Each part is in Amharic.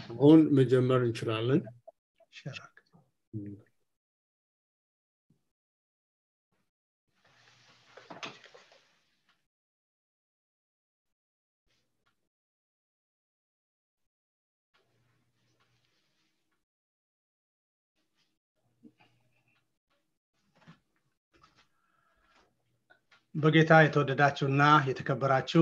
አሁን መጀመር እንችላለን በጌታ የተወደዳችሁና የተከበራችሁ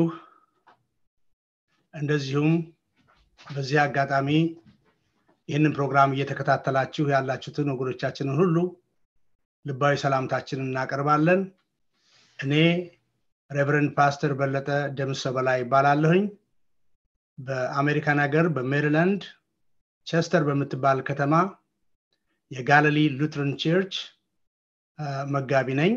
እንደዚሁም በዚህ አጋጣሚ ይህንን ፕሮግራም እየተከታተላችሁ ያላችሁትን ወገኖቻችንን ሁሉ ልባዊ ሰላምታችንን እናቀርባለን እኔ ሬቨረንድ ፓስተር በለጠ ደምሰ በላይ ይባላለሁኝ በአሜሪካን ሀገር በሜሪላንድ ቸስተር በምትባል ከተማ የጋሊሊ ሉትረን ቸርች መጋቢ ነኝ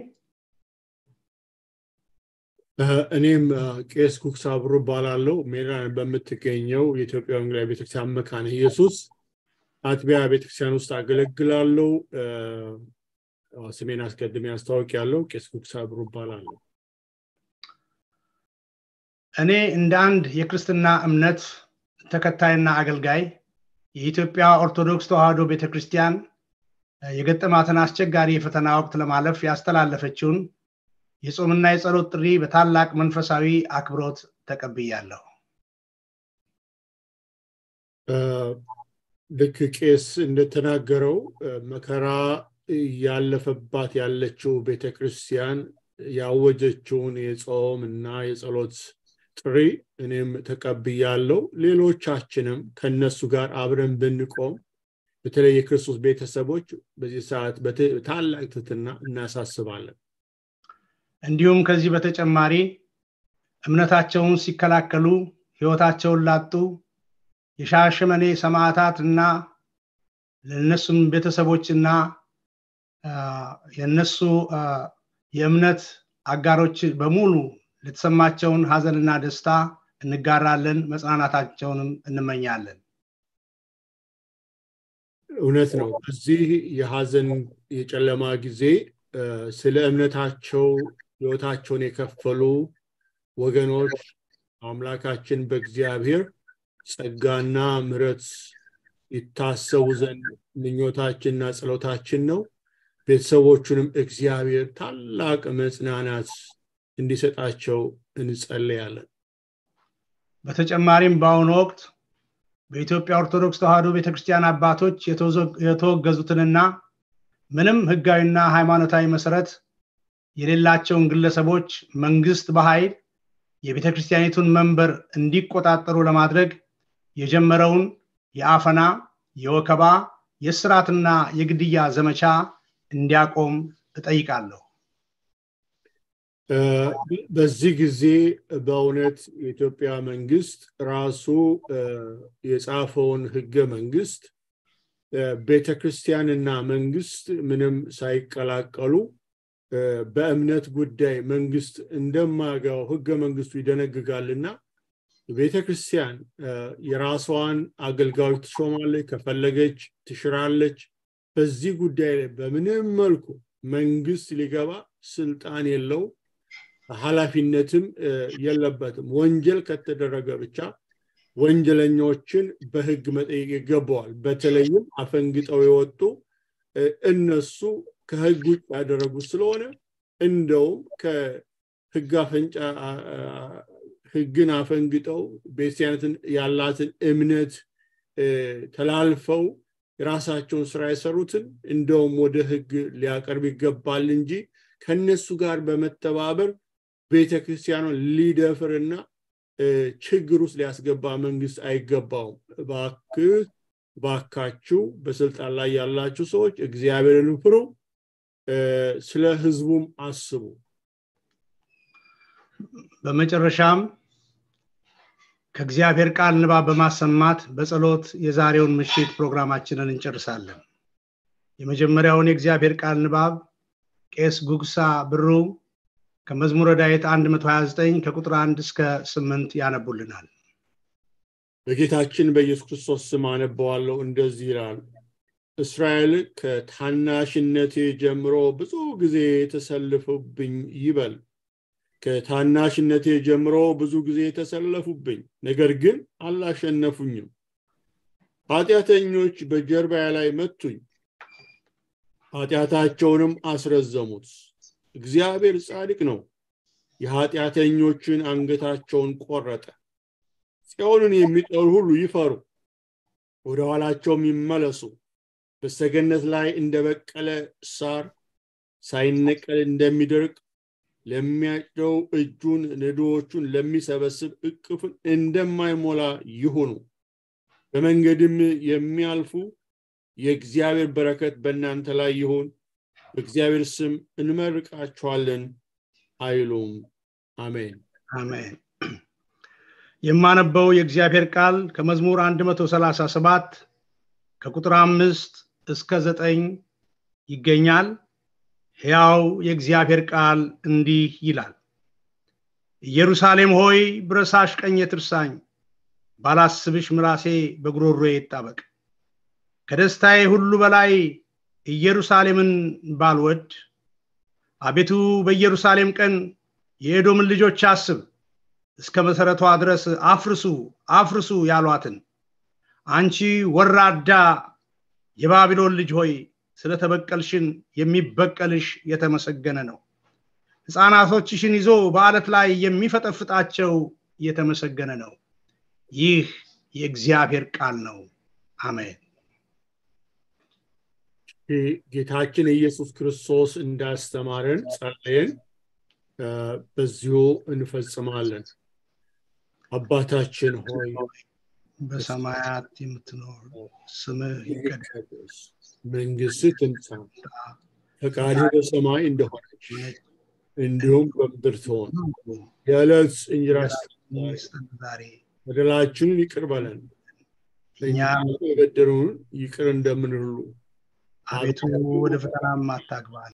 እኔም ቄስ ኩክስ አብሮ ባላለው ሜሪላንድ በምትገኘው የኢትዮጵያ ወንጌላዊ ቤተክርስቲያን መካነ ኢየሱስ አጥቢያ ቤተክርስቲያን ውስጥ አገለግላለው ስሜን አስቀድሜ አስታወቅ ያለው ቄስ ኩክስ አብሮ ባላለው እኔ እንደ አንድ የክርስትና እምነት ተከታይና አገልጋይ የኢትዮጵያ ኦርቶዶክስ ተዋህዶ ቤተክርስቲያን የገጠማትን አስቸጋሪ የፈተና ወቅት ለማለፍ ያስተላለፈችውን የጾምና የጸሎት ጥሪ በታላቅ መንፈሳዊ አክብሮት ተቀብያለሁ ልክ ቄስ እንደተናገረው መከራ ያለፈባት ያለችው ቤተክርስቲያን ያወጀችውን የጾም እና የጸሎት ጥሪ እኔም ተቀብያለው ሌሎቻችንም ከነሱ ጋር አብረን ብንቆም በተለይ የክርስቶስ ቤተሰቦች በዚህ ሰዓት ታላቅ ትትና እናሳስባለን እንዲሁም ከዚህ በተጨማሪ እምነታቸውን ሲከላከሉ ህይወታቸውን ላጡ የሻሸመኔ ሰማዕታት እና ለእነሱም ቤተሰቦችና የእነሱ የእምነት አጋሮች በሙሉ ለተሰማቸውን ሀዘንና ደስታ እንጋራለን መጽናናታቸውንም እንመኛለን እውነት ነው በዚህ የሀዘን የጨለማ ጊዜ ስለ እምነታቸው ህይወታቸውን የከፈሉ ወገኖች አምላካችን በእግዚአብሔር ጸጋና ምረት ይታሰቡ ዘንድ ምኞታችንና ጸሎታችን ነው ቤተሰቦቹንም እግዚአብሔር ታላቅ መጽናናት እንዲሰጣቸው እንጸለያለን በተጨማሪም በአሁኑ ወቅት በኢትዮጵያ ኦርቶዶክስ ተዋህዶ ቤተክርስቲያን አባቶች የተወገዙትንና ምንም ህጋዊና ሃይማኖታዊ መሰረት የሌላቸውን ግለሰቦች መንግስት በኃይል የቤተ ክርስቲያኒቱን መንበር እንዲቆጣጠሩ ለማድረግ የጀመረውን የአፈና የወከባ የስራትና የግድያ ዘመቻ እንዲያቆም እጠይቃለሁ በዚህ ጊዜ በእውነት የኢትዮጵያ መንግስት ራሱ የጻፈውን ህገ መንግስት ቤተክርስቲያንና መንግስት ምንም ሳይቀላቀሉ በእምነት ጉዳይ መንግስት እንደማያገባው ህገ መንግስቱ ይደነግጋልና ቤተክርስቲያን የራሷን አገልጋዮች ትሾማለች ከፈለገች ትሽራለች በዚህ ጉዳይ ላይ በምንም መልኩ መንግስት ሊገባ ስልጣን የለው ኃላፊነትም የለበትም ወንጀል ከተደረገ ብቻ ወንጀለኞችን በህግ መጠየቅ ይገባዋል በተለይም አፈንግጠው የወጡ እነሱ ከህግ ውጭ ያደረጉት ስለሆነ እንደውም ከህግ አፈንጫ ህግን አፈንግጠው ቤተክርስቲያነትን ያላትን እምነት ተላልፈው የራሳቸውን ስራ የሰሩትን እንደውም ወደ ህግ ሊያቀርብ ይገባል እንጂ ከነሱ ጋር በመተባበር ቤተክርስቲያኗን ሊደፍርና ችግር ውስጥ ሊያስገባ መንግስት አይገባውም ባክህ ባካችሁ በስልጣን ላይ ያላችሁ ሰዎች እግዚአብሔርን ፍሩ ስለ ህዝቡም አስቡ በመጨረሻም ከእግዚአብሔር ቃል ንባብ በማሰማት በጸሎት የዛሬውን ምሽት ፕሮግራማችንን እንጨርሳለን የመጀመሪያውን የእግዚአብሔር ቃል ንባብ ቄስ ጉግሳ ብሩ ከመዝሙረ ዳዊት 129 ከቁጥር 1 እስከ 8 ያነቡልናል በጌታችን በኢየሱስ ክርስቶስ ስም አነበዋለሁ እንደዚህ ይላል እስራኤል ከታናሽነቴ ጀምሮ ብዙ ጊዜ የተሰልፉብኝ ይበል ከታናሽነቴ ጀምሮ ብዙ ጊዜ የተሰለፉብኝ ነገር ግን አላሸነፉኝም ኃጢአተኞች በጀርባዬ ላይ መቱኝ ኃጢአታቸውንም አስረዘሙት እግዚአብሔር ጻድቅ ነው የኃጢአተኞችን አንገታቸውን ቆረጠ ጽዮንን የሚጠሩ ሁሉ ይፈሩ ወደ ኋላቸውም ይመለሱ በሰገነት ላይ እንደበቀለ ሳር ሳይነቀል እንደሚደርቅ ለሚያጭደው እጁን ነዶዎቹን ለሚሰበስብ እቅፍን እንደማይሞላ ይሁኑ በመንገድም የሚያልፉ የእግዚአብሔር በረከት በእናንተ ላይ ይሁን በእግዚአብሔር ስም እንመርቃችኋለን አይሉም አሜን አሜን የማነበው የእግዚአብሔር ቃል ከመዝሙር 137 ከቁጥር አምስት እስከ ዘጠኝ ይገኛል ሕያው የእግዚአብሔር ቃል እንዲህ ይላል ኢየሩሳሌም ሆይ ብረሳሽ ቀኝ ትርሳኝ ባላስብሽ ምላሴ በጉሮሮ ይጣበቅ ከደስታዬ ሁሉ በላይ ኢየሩሳሌምን ባልወድ አቤቱ በኢየሩሳሌም ቀን የኤዶምን ልጆች አስብ እስከ መሰረቷ ድረስ አፍርሱ አፍርሱ ያሏትን አንቺ ወራዳ የባቢሎን ልጅ ሆይ ስለተበቀልሽን የሚበቀልሽ የተመሰገነ ነው ህፃናቶችሽን ይዞ በአለት ላይ የሚፈጠፍጣቸው የተመሰገነ ነው ይህ የእግዚአብሔር ቃል ነው አሜን ጌታችን ኢየሱስ ክርስቶስ እንዳስተማረን ጸለየን በዚሁ እንፈጽማለን አባታችን ሆይ በሰማያት የምትኖር ስምህ ይቀደስ መንግስት ትምጣ ፈቃድህ በሰማይ እንደሆነች እንዲሁም በምድር ትሆን የዕለት እንጀራችንን ዛሬ በደላችንን ይቅር በለን እኛ የበደሉን ይቅር እንደምንሉ አቤቱ ወደ ፈተናም አታግባል